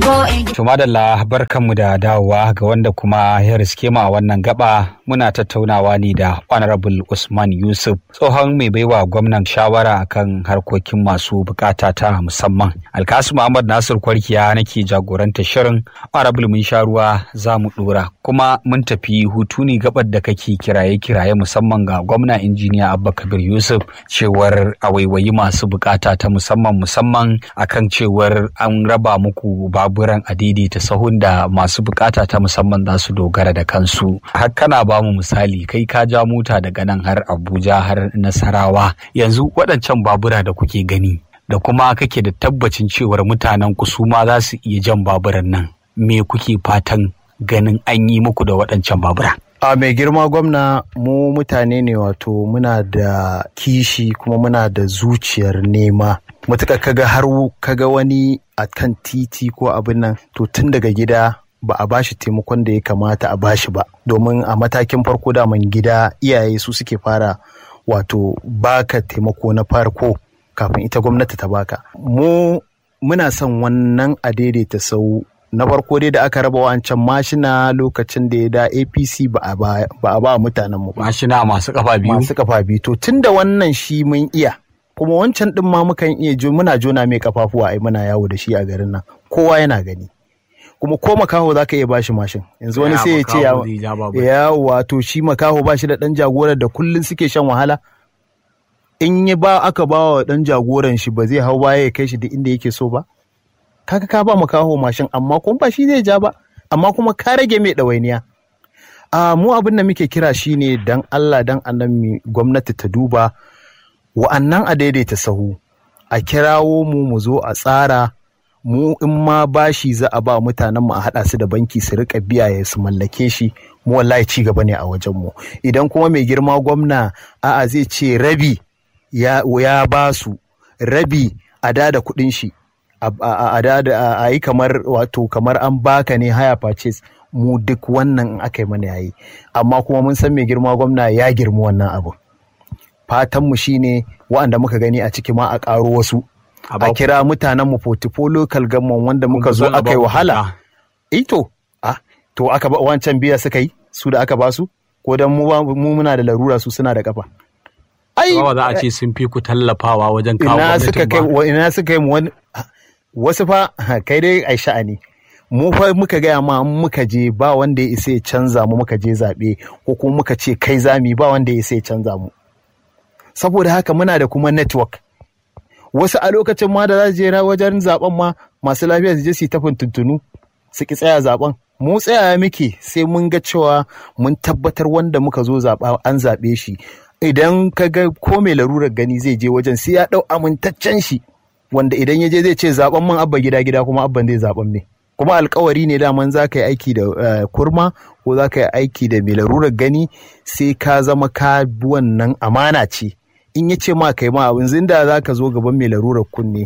Tuma da barkanmu da dawowa ga wanda kuma ya riske mu a wannan gaba muna tattaunawa ne da Honorable Usman Yusuf tsohon mai baiwa gwamnan shawara akan harkokin masu bukata ta musamman. Alkasu Muhammad Nasir Kwarkiya nake jagoranta shirin Honorable mun sha ruwa za mu dora kuma mun tafi hutu ne gabar da kake kiraye-kiraye musamman ga gwamna injiniya Abba Kabir Yusuf cewar a waiwayi masu bukata ta musamman musamman akan cewar an raba muku baburan a daidaita sahun da masu bukata ta musamman za su dogara da kansu har kana ba mu misali kai ka ja mota daga nan har abuja har nasarawa yanzu waɗancan babura da kuke gani da kuma kake da tabbacin cewar mutanen ku su ma za su iya jan baburan nan me kuke fatan ganin an yi muku da waɗancan babura a mai girma gwamna mu mutane ne wato muna da kishi kuma muna da zuciyar nema matuƙa kaga har kaga wani a kan titi ko abin nan to tun daga gida ba a bashi taimakon da ya kamata a bashi ba domin a matakin farko daman gida iyaye su suke fara wato baka taimako na farko kafin ita gwamnati ta baka mu muna son wannan a daidaita sau na farko dai da aka raba wancan mashina lokacin da ya da apc ba a ba mutanen mu mashina masu kafa biyu masu kafa biyu to tun da wannan shi mun iya kuma wancan din ma mukan iya muna jona mai kafafuwa ai muna yawo da shi a garin nan kowa yana gani kuma ko makaho za ka iya bashi mashin yanzu wani sai ya ce ya wato shi makaho bashi da dan jagorar da kullun suke shan wahala in ya ba aka ba wa dan jagoran shi ba zai hau baya ya kai shi duk inda yake so ba kaga ka ba makaho mashin amma kuma ba shi zai ja ba amma kuma ka rage mai ɗawainiya a mu abin da muke kira shine dan Allah dan annabi gwamnati ta duba wa'annan a daidaita sahu a kirawo mu mu zo a tsara mu in ma bashi za a ba mutanen mu a haɗa su da banki su rika biya ya su mallake shi mu wallahi ci gaba ne a wajen mu idan kuma mai girma gwamna a'a zai ce rabi ya, ya ba su rabi a da da kuɗin shi a yi kamar wato kamar an baka ne haya purchase mu duk wannan aka yi mana yayi amma kuma mun san mai girma gwamna ya girma wannan abu fatanmu shine wa'anda muka gani a ciki ma a ƙaro wasu a kira mutanen mu portfolio local government wanda muka zo aka yi wahala eh to ah to aka ba wancan biya suka yi su da aka ba su ko dan mu muna da larura su suna da kafa ai ba za a ce sun fi ku tallafawa wajen kawo ina suka kai ina suka yi wani wasu fa kai dai ai sha'ani mu fa muka gaya ma muka je ba wanda ya isa ya canza mu muka je zaɓe ko kuma muka ce kai zami ba wanda ya isa ya canza mu saboda haka muna da kuma network wasu a lokacin ma da za su je wajen zaben ma masu lafiya su je su tafin tuntunu su ki tsaya zaben mu tsaya muke sai mun ga cewa mun tabbatar wanda muka zo zaɓa an zaɓe shi idan ka ga ko mai larurar gani zai je wajen sai ya ɗau amintaccen shi wanda idan ya je zai ce zaben man abba gida gida kuma abban zai zaben me kuma alkawari ne daman za ka yi aiki da kurma ko za ka yi aiki da mai larurar gani sai ka zama ka bi wannan amana ce in ya ce ma kai ma abin zinda za ka zo gaban mai larurar kunne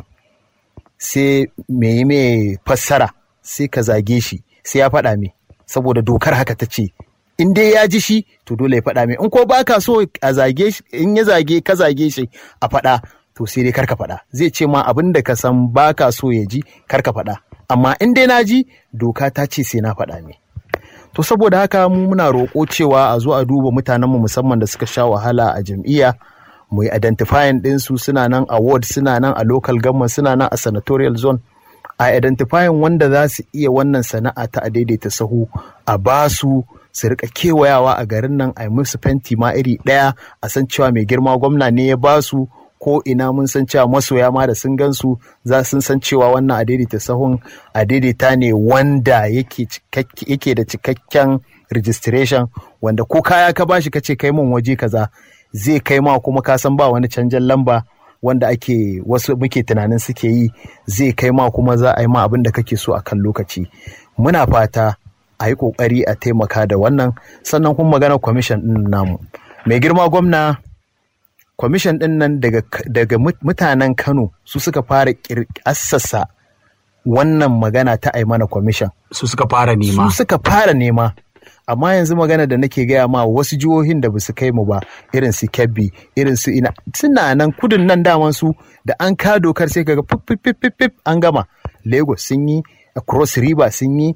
sai mai mai fassara sai ka zage shi sai ya faɗa me saboda dokar haka ta ce in dai ya ji shi to dole ya faɗa me in ko ba ka so a zage shi in ya zage ka zage shi a faɗa to sai dai karka faɗa zai ce ma abin da ka san ba ka so ya ji karka faɗa amma in dai na ji doka ta ce sai na faɗa me to saboda haka mu muna roƙo cewa a zo a duba mutanenmu musamman da suka sha wahala a jam'iyya mu yi identifying ɗinsu suna nan a ward suna nan a local government suna nan a senatorial zone a identifying wanda za su iya wannan sana'a ta a daidaita sahu a basu su rika kewayawa a garin nan a yi musu fenti ma iri ɗaya a san cewa mai girma gwamna ne ya basu ko ina mun san cewa masoya ma da sun gansu za sun san cewa wannan a daidaita sahun a daidaita ne wanda yake da cikakken registration wanda ko kaya ka bashi ka ce kai mun waje kaza zai kai ma kuma ka san ba wani canjan lamba wanda ake wasu muke tunanin suke yi zai kai ma kuma za a yi ma abin da kake so a kan lokaci muna fata a yi kokari a taimaka da wannan sannan kuma magana kwamishin din namu mai girma gwamna kwamishin din nan daga, daga mutanen kano su suka fara assasa wannan magana ta aimana kwamishin su suka fara nema su suka fara nema amma yanzu magana da nake gaya ma wasu jihohin da basu kai mu ba irin su kebbi irin su ina suna nan kudin nan daman su da an ka dokar sai kaga fif an gama lagos sun yi cross river sun yi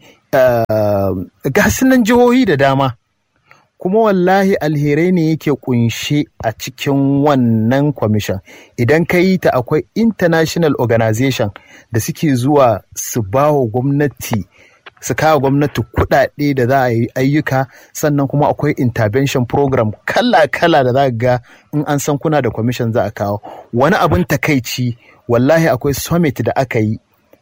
ga nan jihohi da dama kuma wallahi alherai ne yake kunshe a cikin wannan kwamishin idan ka yi ta akwai international organization da suke zuwa su ba wa gwamnati su kawo gwamnati kuɗaɗe da za a yi ayyuka sannan kuma akwai intervention program kala-kala da za ga in an san kuna da kwamishin za a kawo wani abin takaici wallahi akwai summit da aka yi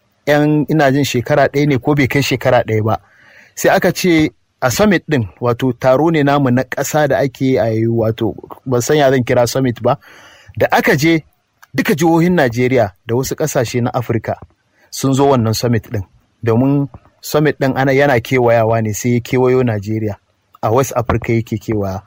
yan ina jin shekara ɗaya ne ko bai kai shekara ɗaya ba sai aka ce a summit din wato taro ne namu na ƙasa da ake a yi wato ban san ya zan kira summit ba da aka je duka jihohin Najeriya da wasu ƙasashe na Afirka sun zo wannan summit din domin summit din ana yana kewayawa ne sai ya kewayo Najeriya a West Africa yake kewaya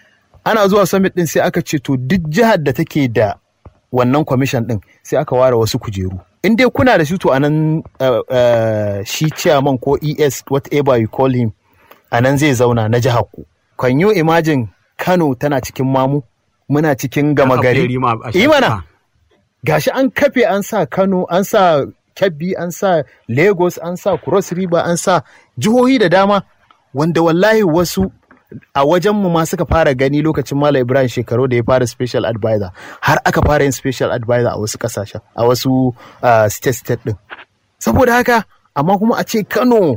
ana zuwa summit din sai aka ce to duk jihar da take da wannan commission din sai aka ware wasu kujeru in dai kuna da shi to anan uh, uh, shi chairman ko ES whatever you call him a nan zai zauna na jihar ku. Can you imagine Kano tana cikin mamu? Muna cikin gama gari. Imana. Gashi an kafe an sa Kano, an sa Kebbi, an sa Lagos, an sa Cross River, an sa jihohi da dama wanda wallahi wasu a wajenmu ma suka fara gani lokacin Malam Ibrahim shekaru da ya fara special advisor har aka fara yin special advisor a wasu kasashen a wasu uh, state state din. Saboda haka amma kuma a ce Kano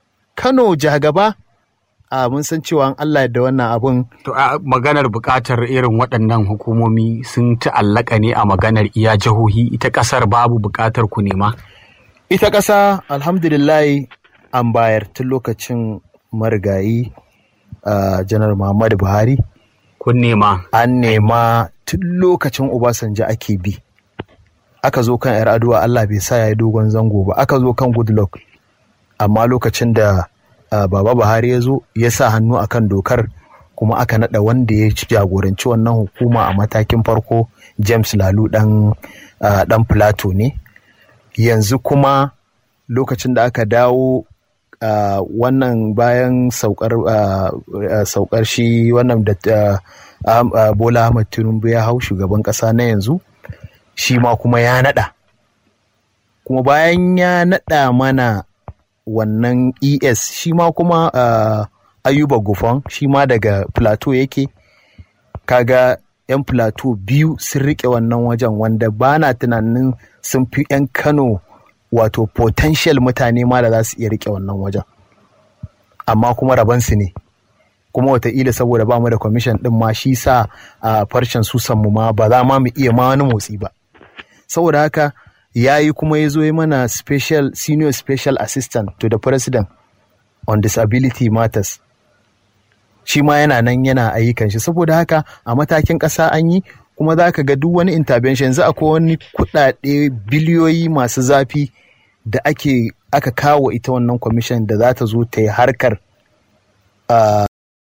Kano jagaba a mun san cewa Allah da wannan abun. To a maganar buƙatar irin waɗannan hukumomi sun ta'allaka ne a maganar iya jihohi ita ƙasar babu buƙatar ku nema? Ita ƙasa alhamdulillah an bayar tun lokacin marigayi uh, janar Muhammadu Buhari. Kun nema? An nema tun lokacin Obasanjo ake bi. Aka zo kan 'yar aduwa Allah bai sa ya yi dogon zango ba, aka zo kan Goodluck. Amma lokacin da Uh, baba buhari ya zo ya sa hannu akan dokar kuma aka nada wanda ya ci jagoranci wannan hukuma a matakin farko james lalu dan uh, dan plato ne yanzu kuma lokacin da aka dawo uh, wannan bayan saukar saukar shi wannan da bola ahmad tinubu ya hau shugaban kasa na yanzu shi ma kuma ya nada kuma bayan ya nada mana wannan es shi ma kuma uh, ayuba gufan shi ma daga plateau yake kaga 'yan plateau biyu sun rike wannan wajen wanda ba na tunanin sun fi 'yan kano wato potential mutane ma da za su iya rike wannan wajen amma kuma rabansu ne kuma wataƙila saboda ba mu da kwamishin ɗin ma shi sa a farcen susanmu ma ba za ma mu iya ma wani motsi ba saboda haka ya yi kuma ya zo yi mana special senior special assistant to the president on disability matters shi ma yana nan yana ayyukan shi saboda haka a matakin ƙasa an yi kuma za ka ga duk wani intervention yanzu akwai wani kuɗaɗe biliyoyi masu zafi da ake aka kawo ita wannan commission da za ta zo ta yi harkar uh,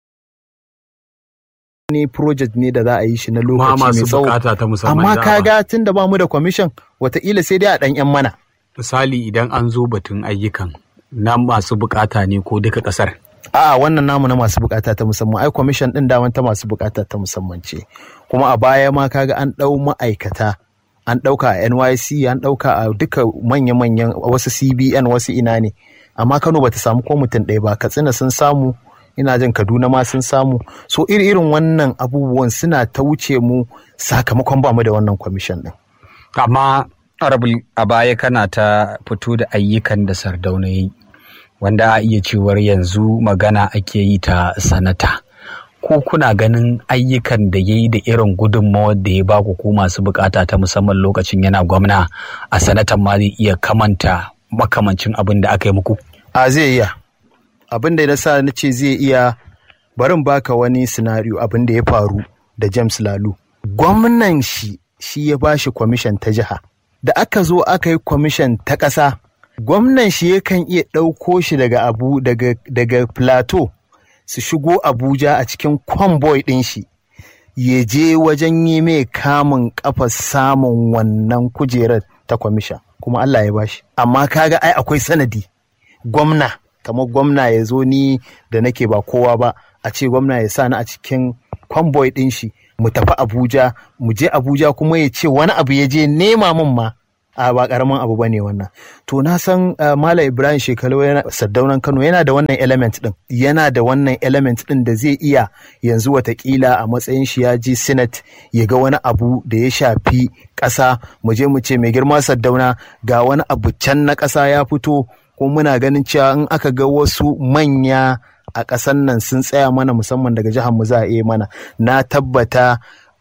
ne project ne da za a yi shi na lokaci mai tsawo amma kaga tun da ba mu da commission wataƙila sai dai a ɗan yan mana misali idan an zo batun ayyukan na masu bukata ne ko duka ƙasar a'a wannan namu na masu bukata ta musamman ai commission ɗin daman ta masu bukata ta musamman ce kuma a baya ma kaga an ɗau ma'aikata an ɗauka a NYC an ɗauka a duka manya-manyan wasu CBN wasu ina ne amma Kano bata samu ko mutum ɗaya ba Katsina sun samu ina jin kaduna ma sun samu so iri irin wannan abubuwan suna ta wuce mu sakamakon ba mu da wannan kwamishin din amma arabul a baya kana ta fito da ayyukan da sardauna yi wanda a iya cewar yanzu magana ake yi ta sanata ko kuna ganin ayyukan da ya yi da irin gudunmawar da ya ba ku masu bukata ta musamman lokacin yana gwamna a sanatan ma zai iya kamanta makamancin abin da aka yi muku a zai iya abin da na sa na ce zai iya barin baka wani sinariyo abin da ya faru da James Lalu. Gwamnan shi shi ya ba shi kwamishin ta jiha. Da aka zo aka yi kwamishin ta ƙasa, gwamnan shi yakan iya ɗauko shi daga abu daga, daga plateau su shigo Abuja a cikin kwamboy ɗin shi. Ya je wajen yi mai kamun ƙafa samun wannan kujerar ta kwamishin. Kuma Allah ya bashi. Amma kaga ai akwai sanadi. Gwamna kamar gwamna ya zo ni da nake ba kowa ba a ce gwamna ya sa ni a cikin kwamboy ɗin shi mu tafi abuja mu je abuja kuma ya ce wani abu ya je nema min ma a ba karamin abu bane wannan to na san Malam Ibrahim Shekaru yana Saddaunan Kano yana da wannan element din yana da wannan element din da zai iya yanzu watakila a matsayin shi ya ji senate ya ga wani abu da ya shafi ƙasa mu je mu ce mai girma Saddauna ga wani abu can na ƙasa ya fito ko muna ganin cewa in aka ga wasu manya a ƙasan nan sun tsaya mana musamman daga jihar mu za a iya mana na tabbata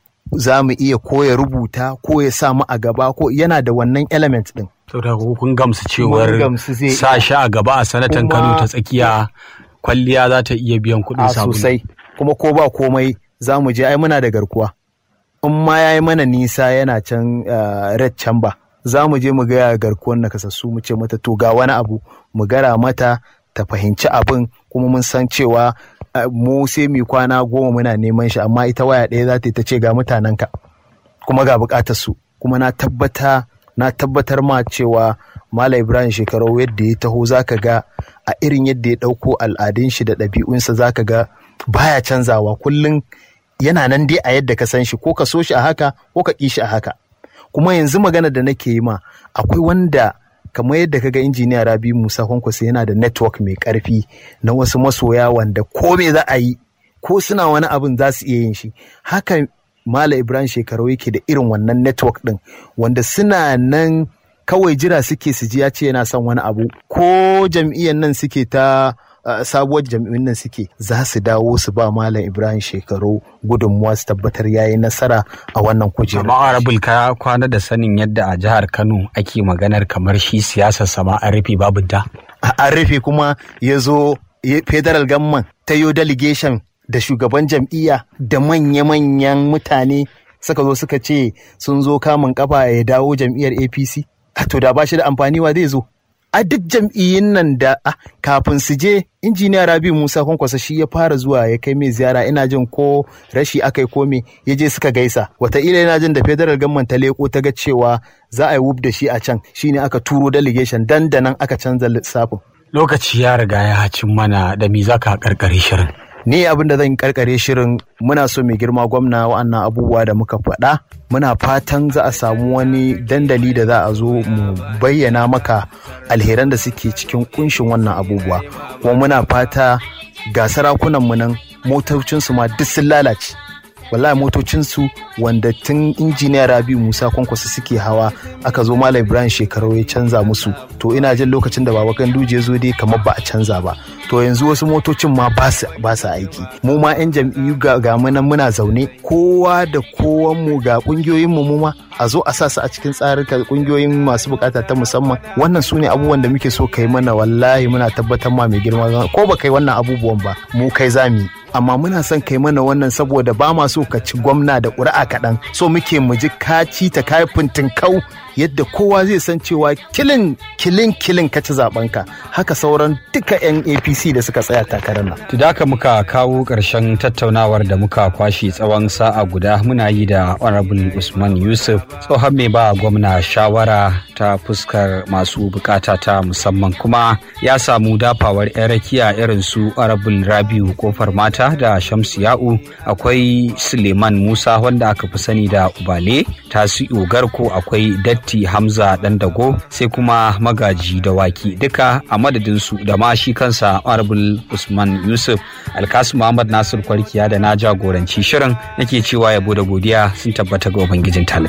za mu iya ko ya rubuta ko ya sa mu a gaba ko yana da wannan element din. Saboda kun gamsu cewar sa shi a gaba a sanatan Kano ta tsakiya kwalliya za ta iya biyan kuɗin sabulu. sosai kuma ko ba komai za mu je ai muna da garkuwa. In ma ya yi mana nisa yana can red chamber za mu je mu gaya garkuwar na kasassu mu ce mata to ga wani abu mu gara mata ta fahimci abin kuma mun san cewa mu sai mu kwana goma muna neman shi amma ita waya ɗaya za ta ta ce ga mutanenka kuma ga buƙatar su kuma na tabbata na tabbatar ma cewa Malam Ibrahim Shekarau yadda ya taho zaka ga a irin yadda ya ɗauko al'adun shi da ɗabi'unsa zaka ga baya canzawa kullum yana nan dai a yadda ka san shi ko ka so shi a haka ko ka ƙi shi a haka kuma yanzu magana da nake yi ma akwai wanda kamar yadda kaga injiniya rabi musa kwankwasa yana da network mai karfi na wasu masoya wanda ko me za a yi ko suna wani abin za su iya yin shi haka mala ibrahim shekaru yake da irin wannan network din wanda suna nan kawai jira suke su ji ya ce yana son wani abu ko jam'iyyar nan suke ta sabuwar jam'iyyun nan suke za su dawo su ba malam ibrahim shekaru gudunmuwa su tabbatar yayi nasara a wannan kujerar amma arabul ka kwana da sanin yadda a jihar kano ake maganar kamar shi siyasar sama an rufe babu da an rufe kuma ya zo federal government ta yo delegation da shugaban jam'iyya da manya-manyan mutane suka zo suka ce sun zo kamun kafa ya dawo jam'iyyar apc to da ba shi da amfani wa zai zo a duk jam'iyyun nan da kafin su je injiniya rabi musa kwankwasa shi ya fara zuwa ya kai mai ziyara ina jin ko rashi aka yi kome ya je suka gaisa wataƙila yana jin da federal government ta leko ta ga cewa za a yi wub da shi a can shine aka turo delegation dandanan aka canza lissafin lokaci ya riga ya cin mana da me zaka karkare shirin ni abin da zan karkare shirin muna so mai girma gwamna wa'annan abubuwa da muka faɗa muna fatan za a samu wani dandali da za a zo mu bayyana maka alheran da suke cikin kunshin wannan abubuwa kuma muna fata ga sarakunanmu nan motocinsu ma duk sun lalace wallahi motocinsu wanda tun injiniya rabi musa kwankwasa suke hawa aka zo malam ibrahim shekaru ya canza musu to ina jin lokacin da baba ganduje zo dai kamar ba a canza ba to yanzu wasu motocin ma ba su aiki mu ma yan jam'iyyu ga munan muna zaune kowa da kowan mu ga kungiyoyin mu ma a zo a sa su a cikin tsarin kungiyoyin masu bukata ta musamman wannan su ne abubuwan da muke so kai mana wallahi muna tabbatar ma mai girma ko ba kai wannan abubuwan ba mu kai zami amma muna son kai mana wannan saboda ba ma so ka ci gwamna da ƙuri'a kaɗan so muke mu ji kaci ta kayi kau yadda kowa zai san cewa kilin kilin kilin ka ci zaɓenka haka sauran duka 'yan apc da suka tsaya takarar nan. da haka muka kawo ƙarshen tattaunawar da muka kwashe tsawon sa'a guda muna yi da honorable usman yusuf tsohon mai ba gwamna shawara ta fuskar masu bukata ta musamman kuma ya samu dafawar 'yan rakiya irin su honorable rabiu kofar mata da shamsu ya'u akwai suleiman musa wanda aka fi sani da ubale tasi'u garko akwai datti hamza dandago sai kuma magaji da waki duka a madadinsu da ma shi kansa honorable usman yusuf alkasu muhammad nasir kwarkiya da na jagoranci shirin nake cewa yabo da godiya sun tabbata ga ubangijin talib